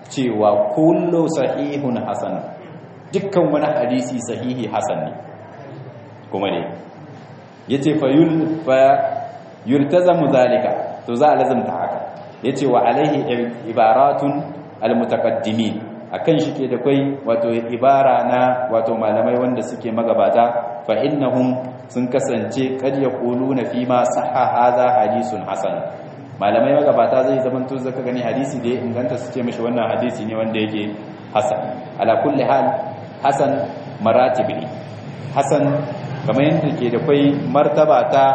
cewa kullu sahihun hasan dukkan wani hadisi sahihi hasan ne kuma ne yace fa yul fa yultazamu zalika to za a lazimta haka yace wa alaihi ibaratun almutaqaddimin akan shi ke da kai wato ibara na wato malamai wanda suke magabata fa innahum sun kasance kad yaquluna fi ma sahha hadha hadithun hasan malamai magabata zai zaman to zaka gani hadisi da ya inganta su ce mishi wannan hadisi ne wanda yake hasan ala kulli hal hasan maratib ne hasan kamar yadda ke da kai martaba ta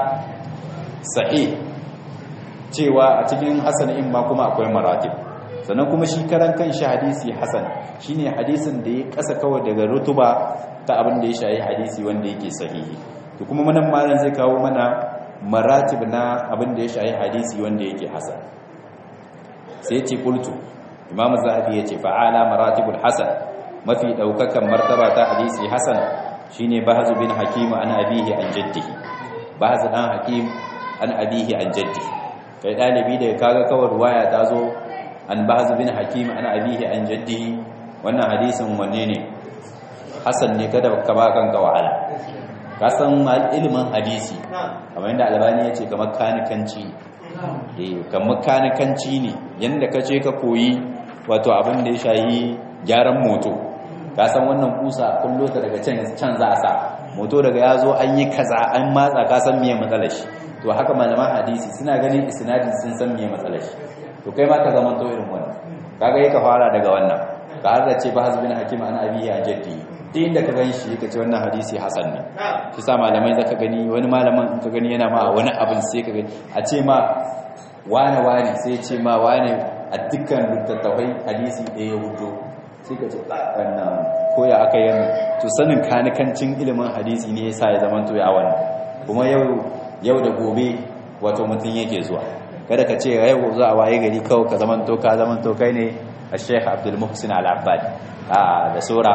sahih cewa a cikin hasan in ma kuma akwai maratib sannan kuma shi karan kanshi hadisi hasan shine hadisin da ya kasa kawai daga rutuba ta abin da ya shayi hadisi wanda yake sahihi to kuma manan malam zai kawo mana maratib na abin da ya shayi hadisi wanda yake hasan sai ya ce qultu imamu zahabi ya ce fa'ala maratibul hasan mafi daukakan martaba ta hadisi hasan shine bahzu bin hakim an abihi an jaddihi bahzu dan hakim an abihi an jaddihi kai dalibi da kaga kawai ruwaya ta zo an bahzu bin hakim an abihi an jaddihi wannan hadisin wanne ne hasan ne kada ka ba kanka wahala ka san ilimin hadisi kamar yadda albani ya ce kamar kanikanci eh kamar kanikanci ne yanda ka ce ka koyi wato abin da ya shahi gyaran moto ka san wannan kusa kullo ta daga can can za a sa moto daga ya zo an yi kaza an matsa ka san miye matsalar shi to haka malaman hadisi suna ganin isnadin sun san miye matsalar shi to kai ma ka zama to irin wannan kaga yake fara daga wannan ka har da ce ba hasbin hakim an abihi a jaddi duk inda ka gani shi kace wannan hadisi hasan ne shi sa malamai zaka gani wani malaman in ka gani yana ma wani abin sai ka gani a ce ma wane wane sai ce ma wane a dukkan littattafai hadisi ɗaya ya hudu sai ka ce wannan koya aka yi to sanin kanikancin ilimin hadisi ne yasa ya zama to ya wannan kuma yau yau da gobe wato mutum yake zuwa kada ka ce yau za a waye gari kawai ka zaman to ka zaman to kai ne a sheikh abdul muhsin al-abbad a da sura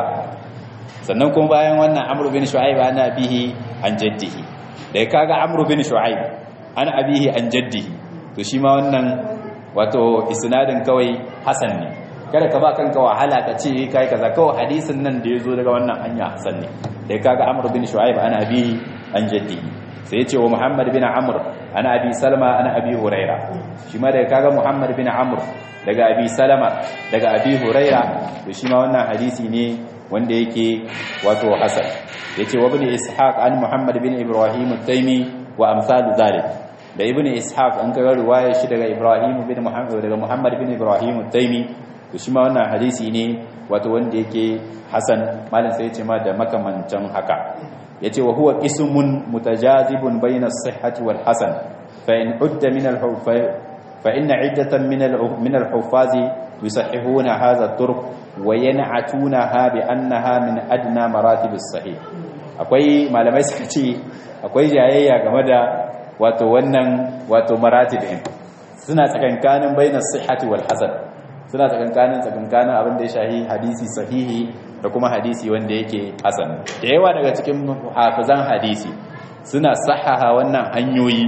sannan kuma bayan wannan amru bin shu'aib ana bihi an jaddihi da kaga amru bin shu'aib an abihi an jaddihi to shi ma wannan wato isnadin kawai hasan ne kada ka ba kanka wahala ka ce kai kaza kawai hadisin nan da yazo daga wannan hanya hasan ne da kaga amr bin shu'aib ana abihi an jaddihi sai yace wa muhammad bin amr ana abi salma ana abi huraira shi ma da kaga muhammad bin amr daga abi salama daga abi huraira to shi ma wannan hadisi ne wanda yake wato hasan yace wa ibn ishaq an muhammad bin ibrahim at-taymi wa amsal zalik da ibn ishaq an kaga riwayar shi daga ibrahim bin muhammad daga muhammad bin ibrahim at-taymi to shi ma wannan hadisi ne wato wanda yake hasan malam sai yace ma da makamancan haka yace wa huwa ismun mutajazibun bayna as-sihhati wal hasan fa in udda min al-hufa fa inna iddatan min min al-huffaz yusahhihuna hadha at-turq wa yan'atunaha bi annaha min adna maratib as-sahih akwai malamai suka ce akwai jayayya game da wato wannan wato maratib din suna tsakankanin bainas sihhati wal hasan suna tsakankanin tsakankanin abin da ya shahi hadisi sahihi da kuma hadisi wanda yake hasan da yawa daga cikin hafizan hadisi suna sahaha wannan hanyoyi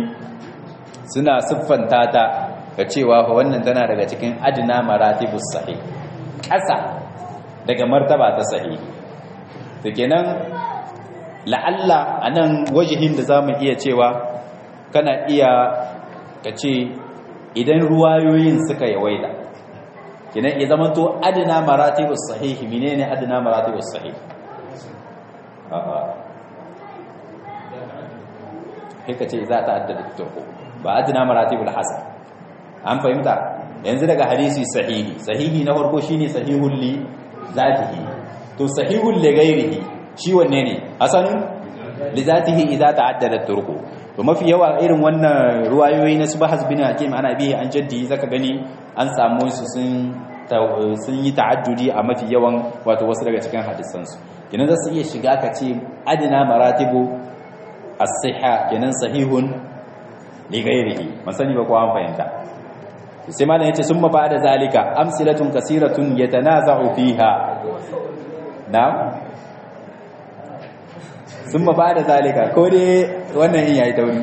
suna siffanta ta ga cewa fa wannan tana daga cikin adna maratibus sahih ƙasa daga martaba ta sahih to kenan la'alla anan wajihin da zamu iya cewa kana iya kace idan ruwayoyin suka yawaita kinan ya zama to adna maratibus sahih menene adna maratibus sahih a'a kika ce za ta addada turku ba adna maratibul hasan an fahimta yanzu daga hadisi sahihi sahihi na farko shine sahihul li zatihi to sahihul li ghairihi shi wanne ne hasanun li zatihi idza ta'addada turku to mafi yawa irin wannan ruwayoyi na subhas bin hakim ana bihi an jaddi zaka gani an samu su sun sun yi ta'addudi a mafi yawan wato wasu daga cikin hadisan su kenan za su iya shiga ka ce adina maratibu as-sihha kenan sahihun li ghairihi masani ba ko an fahimta sai malam yace summa ba'da zalika amsilatun kasiratun yatanaza'u fiha na'am summa ba'da zalika ko dai wannan in yayi tauri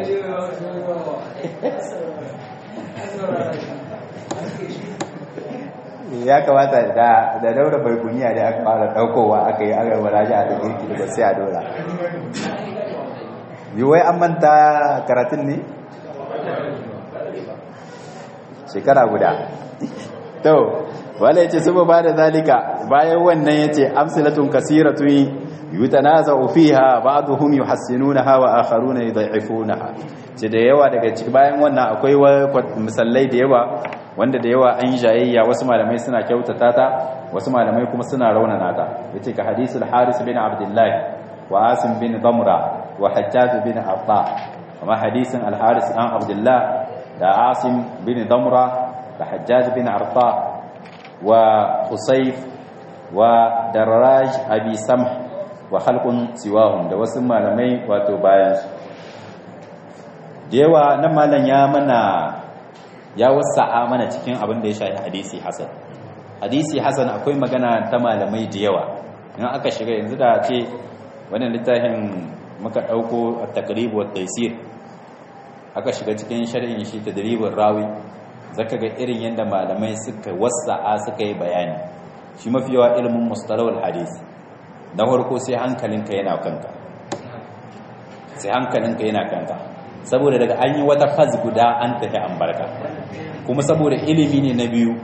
ya kamata da da daura baikuniya da aka fara daukowa aka yi aka waraji a cikin girki da sai a dora yi wai an manta karatun ne shekara guda to wala yace su ba da zalika bayan wannan yace amsalatun kasiratun yutanaza'u fiha ba'dhum yuhassinunaha wa akharuna yudha'ifunaha ce da yawa daga cikin bayan wannan akwai misallai da yawa wanda da yawa an jayayya wasu malamai suna kyautata ta wasu malamai kuma suna raunana ta yace ka hadisul haris bin abdullah wa asim bin damra wa hajjaj bin abba kuma hadisin al haris an abdullah da asim bin damra da hajjaj bin arta wa husayf wa darraj abi samh wa khalqun siwahum da wasu malamai wato bayan su da yawa nan malam ya mana ya wasa'a mana cikin abin da ya shafi hadisi hasan hadisi hasan akwai magana ta malamai da yawa in aka shiga yanzu da ce wannan littafin muka dauko at-taqrib wa taysir aka shiga cikin sharhin shi tadribur rawi zaka ga irin yanda malamai suka wasa'a suka yi bayani shi mafi yawa ilimin mustalahul hadisi da farko sai hankalinka yana kanka sai hankalinka yana kanka saboda daga an yi wata faz guda an tafi an barka kuma saboda ilimi ne na biyu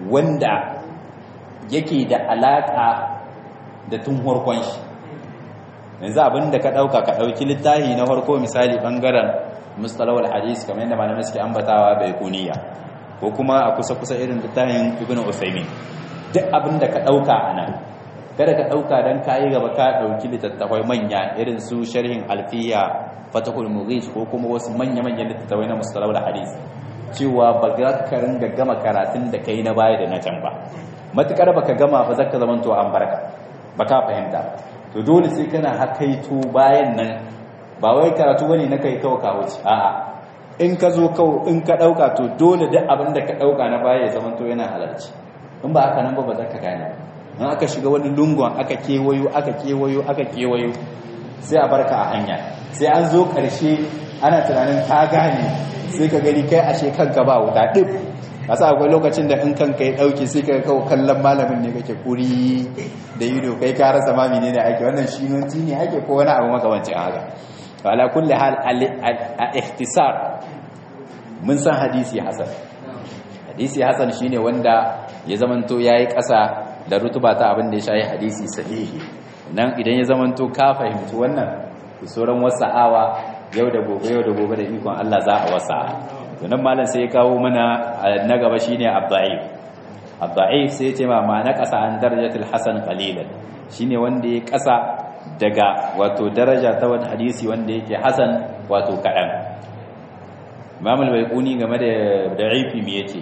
wanda yake da alaka da tun harkon shi yanzu abinda ka dauka ka dauki littafi na farko misali bangaren mustalawal hadis kamar yadda malamai suke ambatawa bai kuniya ko kuma a kusa kusa irin littafin ibnu usaymin duk abinda ka dauka anan kada ka dauka dan kai gaba ka dauki littattafai manya irin su sharhin alfiya fatahul mughis ko kuma wasu manya manyan littattafai na mustalawal hadis cewa ba za ka ringa gama karatun da kai na baya da na can ba matukar baka gama ba zaka zamanto an barka baka fahimta to dole sai kana hakaito bayan nan ba wai karatu bane na kai kawo kawo ci a'a in ka zo kawo in ka dauka to dole duk abin da ka dauka na baya ya zama to yana halarci in ba haka nan ba ba za ka gane in aka shiga wani lungon aka kewayo aka kewayo aka kewayo sai a barka a hanya sai an zo karshe ana tunanin ka gane sai ka gani kai ashe kanka ba wuta dip kasa akwai lokacin da in kanka ya dauke sai ka kawo kallon malamin ne kake kuri da ido kai ka rasa ma menene ake wannan shinonci ne ake ko wani abu makamancin haka ala kulli hal a ikhtisar mun san hadisi hasan hadisi hasan shine wanda ya zamanto yayi kasa da rutuba ta abin da ya shayi hadisi sahihi nan idan ya zamanto ka fahimci wannan sauran wasa'awa yau da gobe yau da gobe da ikon Allah za a wasa to nan malam sai ya kawo mana na gaba shine abda'if abda'if sai ya ce ma ma na kasa an darajatul hasan qalilan shine wanda ya kasa daga wato daraja ta wani hadisi wanda yake hasan wato kaɗan imam al-baiquni game da da'ifi me yace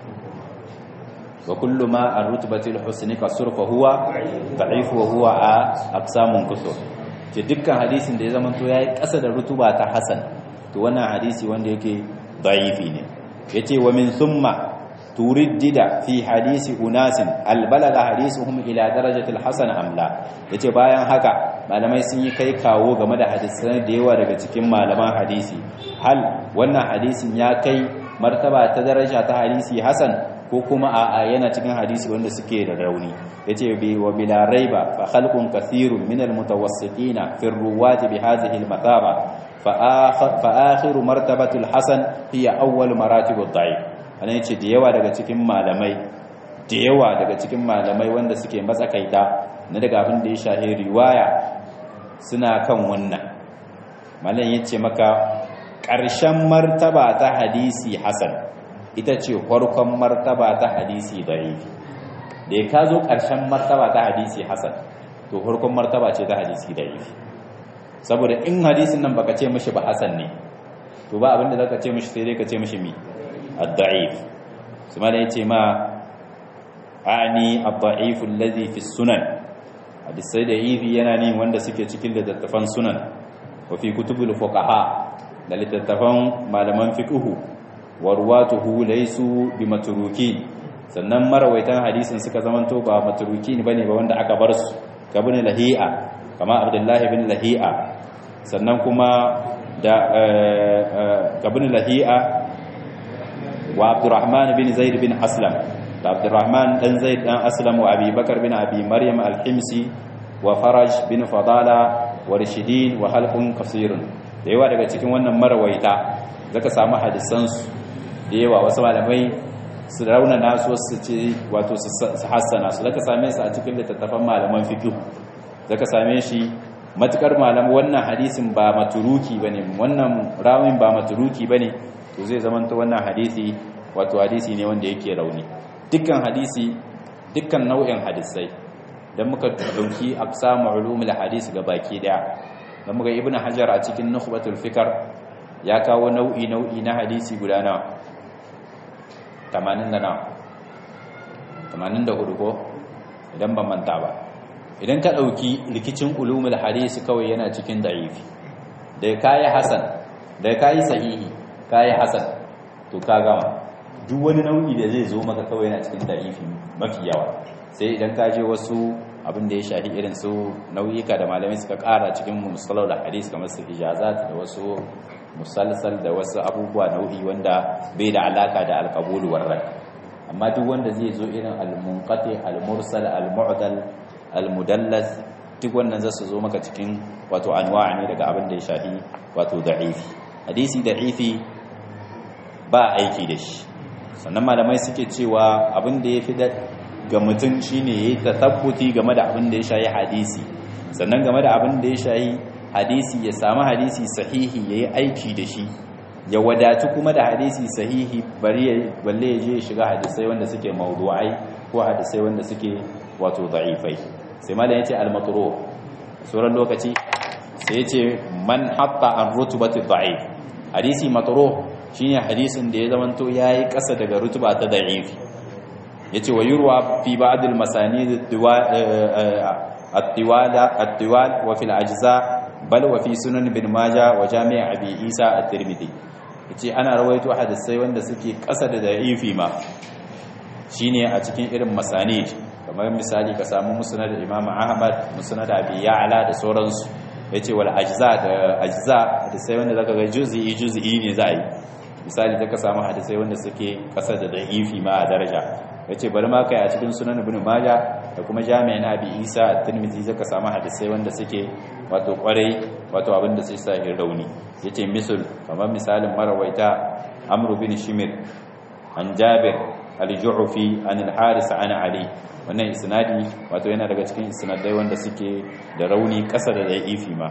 wa kullu ma ar-rutbati al-husni kasur fa huwa da'if wa huwa a aqsamun kusur ce dukkan hadisin da ya zama to yayi ƙasa da rutuba ta hasan to wannan hadisi wanda yake da'ifi ne yace wa min thumma turiddida fi hadisi unasin albalaga hadisuhum ila darajatil hasan amla yace bayan haka malamai sun yi kai kawo game da hadisan da yawa daga cikin malaman hadisi hal wannan hadisin ya kai martaba ta daraja ta hadisi hasan ko kuma a yana cikin hadisi wanda suke da rauni yace bi wa bila raiba fa khalqun kathirun min almutawassitina fi ruwati bi hadhihi almathaba fa akhiru martabatul hasan hiya awwal maratibud da'if ana yace da yawa daga cikin malamai da yawa daga cikin malamai wanda suke matsakaita na daga abin da ya shahi riwaya suna kan wannan malam yace maka ƙarshen martaba ta hadisi hasan ita ce farkon martaba ta hadisi da'ifi da ya ka zo ƙarshen martaba ta hadisi hasan to farkon martaba ce ta hadisi da'ifi saboda in hadisin nan baka ce mishi ba hasan ne to ba abinda zaka ce mishi sai dai ka ce mishi mi الضعيف ثم يتي ما أعني الضعيف الذي في السنن hadisai da ifi yana ne wanda suke cikin littattafan sunan wa fi kutubul fuqaha da littattafan malaman fiqhu wa ruwatuhu laysu bi matrukin sannan marawaitan hadisin suka zamanto ba matrukin bane ba wanda aka bar su kabin lahi'a kama abdullahi bin lahi'a sannan kuma da kabin lahi'a wa Abdurrahman bin Zaid bin Aslam da Abdurrahman dan Zaid dan Aslam wa Abi Bakar bin Abi Maryam al-Himsi wa Faraj bin Fadala wa Rashidin wa halqun kasirun da yawa daga cikin wannan marwaita zaka samu hadisan su da yawa wasu malamai su rauna nasu wasu ce wato su hassana su zaka same su a cikin littattafan malaman fiqh zaka same shi matukar malam wannan hadisin ba maturuki bane wannan rawin ba maturuki bane to zai zamanta wannan hadisi wato hadisi ne wanda yake rauni dukkan hadisi dukkan nau'in hadisai dan muka dauki aqsamu ulumul hadisi ga baki daya dan muka ibnu hajar a cikin nukhbatul fikr ya kawo nau'i nau'i na hadisi guda nawa 80 da nawa 84 ko idan ban manta ba idan ka dauki rikicin ulumul hadisi kawai yana cikin da'ifi da kai hasan da kai sahihi kayi hasan to ka gama duk wani nau'i da zai zo maka kawai yana cikin da'ifi mafi yawa sai idan ka je wasu abin da ya shafi irin su nau'ika da malamai suka kara cikin musallar da hadis kamar su ijazat da wasu musalsal da wasu abubuwa nau'i wanda bai da alaka da alqabul warrad amma duk wanda zai zo irin al-munqati al-mursal al-mu'dal al-mudallas duk wannan zasu zo maka cikin wato anwa'a ne daga abin da ya shafi wato da'ifi hadisi da'ifi ba aiki da shi sannan malamai suke cewa abin da ya fi ga mutum shine ya yi tasabbuti game da abin da ya shayi hadisi sannan game da abin da ya shayi hadisi ya samu hadisi sahihi ya yi aiki da shi ya wadatu kuma da hadisi sahihi bari balle ya je ya shiga hadisai wanda suke mawdu'ai ko hadisai wanda suke wato da'ifai sai malam yace al-matru sauran lokaci sai yace man hatta an rutubati da'if hadisi matru shine hadisin da ya zamanto yayi kasa daga rutuba ta da'ifi yace wa yurwa fi ba'd al-masanid at-tiwala at-tiwal wa fil ajza bal wa fi sunan ibn majah wa jami' abi isa at-tirmidhi yace ana rawaito hadisai wanda suke kasa da da'ifi ma shine a cikin irin masanid kamar misali ka samu musnad imam ahmad musnad abi ya'la da sauransu yace wal ajza da ajza hadisai wanda zaka ga juz'i juz'i ne za a yi misali zaka samu hadisai wanda suke kasa da da'ifi ma a daraja yace bari ma kai a cikin sunan ibn majah da kuma jami'in abi isa at-tirmidhi zaka samu hadisai wanda suke wato kwarai wato abinda sai sa rauni yace misal kamar misalin marawaita amr bin shimir an jabir al-ju'fi an al-haris an ali wannan isnadi wato yana daga cikin isnadai wanda suke da rauni kasa da da'ifi ma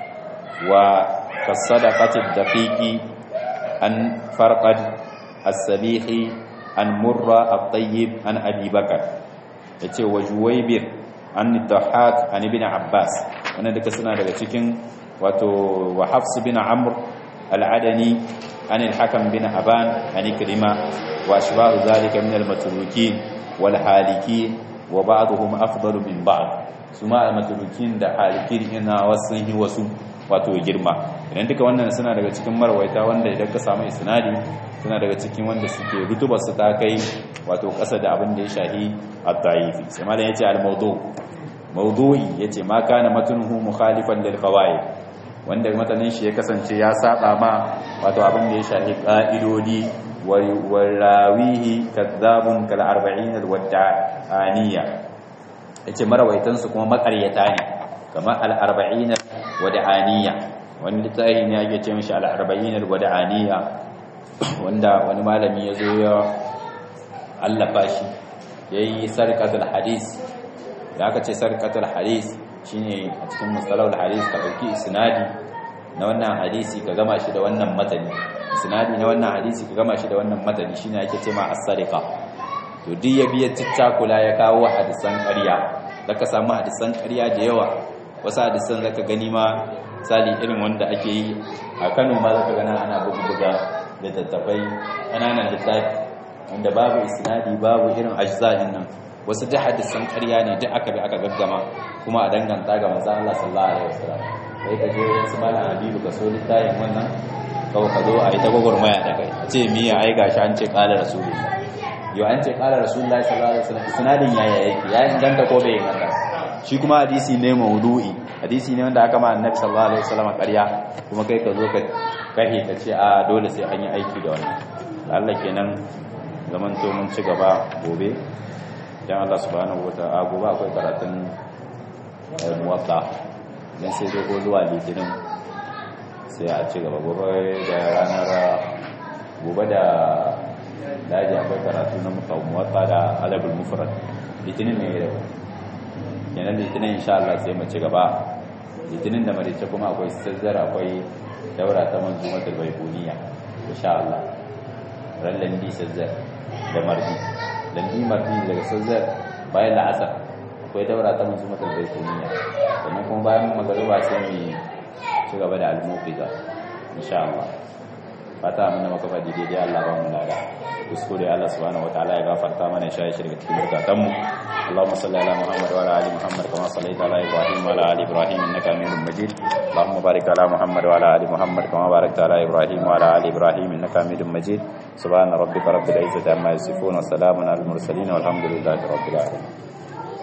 wa kasadaqati daqiqi an farqad as-sabihi an murra at-tayyib an abi bakar yace wa juwaybir an dhahak an ibn abbas wannan duka suna daga cikin wato wa hafs bin amr al-adani an al-hakam bin aban an ikrima wa ashbahu zalika min al-matrukin wal halikin wa ba'dhum afdalu min ba'd suma al-matrukin da halikin ina wasu yi wasu wato girma idan duka wannan suna daga cikin marwaita wanda idan ka samu isnadi suna daga cikin wanda suke rutubar su ta kai wato kasa da abin da ya shahi at-ta'ifi sai malam yace al-mawdu mawdu'i yace ma kana matnuhu mukhalifan lil qawaid wanda matanin shi ya kasance ya saba ma wato abin da ya shahi qa'idodi wa rawihi kadzabun kal 40 al-wadda'aniya yace marawaitan su kuma makaryata ne kamar al-40 wada'aniya wani littafi ne ake ce mishi al-40 al-wada'aniya wanda wani malami ya zo ya allafa shi yayi sarqatul hadis da aka ce sarqatul hadis shine a cikin musalahul hadis ka dauki isnadi na wannan hadisi ka gama shi da wannan matani isnadi na wannan hadisi ka gama shi da wannan matani shine ake ce ma as-sariqa to duk ya biya ticcakula ya kawo hadisan ƙarya zaka samu hadisan ƙarya da yawa wasu hadisan zaka gani ma misali irin wanda ake yi a Kano ma zaka gana ana buga da tattafai ƙananan littafi wanda babu isnadi babu irin ajza'in nan wasu duk hadisan ƙarya ne duk aka bi aka gaggama kuma a danganta ga manzo Allah sallallahu alaihi wasallam sai ka je wasu malam Habibu ka so littafin wannan kawai ka zo a yi ta gwagwarmaya da kai a ce miya ai gashi an ce qala rasulullah yau an ce qala rasulullah sallallahu alaihi wasallam isnadin yaya yake ya inganta ko bai inganta shi kuma hadisi ne maudu'i hadisi ne wanda aka ma annabi sallallahu alaihi wasallam ƙarya kuma kai ka zo ka kahe ka ce a dole sai an yi aiki da wannan Allah kenan zaman to mun ci gaba gobe dan Allah subhanahu wataala gobe akwai karatun muwatta dan sai dogo zuwa litinin sai a ci gaba gobe da ranar gobe da daji akwai karatu na muwatta da alabul mufrad litinin ne da kenan litinin insha Allah sai mu ci gaba litinin da marice kuma akwai sazzar akwai daura ta manzumatul baibuniya insha Allah ran landi sazzar da mardi landi mardi daga sazzar bayan la'asar akwai daura ta manzumatul baibuniya sannan kuma bayan magariba sai mu ci gaba da al-muqiza insha Allah fata mun da maka fadi daidai Allah ba mu lada kuskure Allah subhanahu wataala ya gafarta mana shi shirka cikin burkatan mu اللهم صل على محمد وعلى ال محمد كما صليت على ابراهيم وعلى ال ابراهيم انك حميد مجيد اللهم بارك على محمد وعلى ال محمد كما باركت على ابراهيم وعلى ال ابراهيم انك حميد مجيد سبحان ربك رب العزه عما يصفون وسلام على المرسلين والحمد لله رب العالمين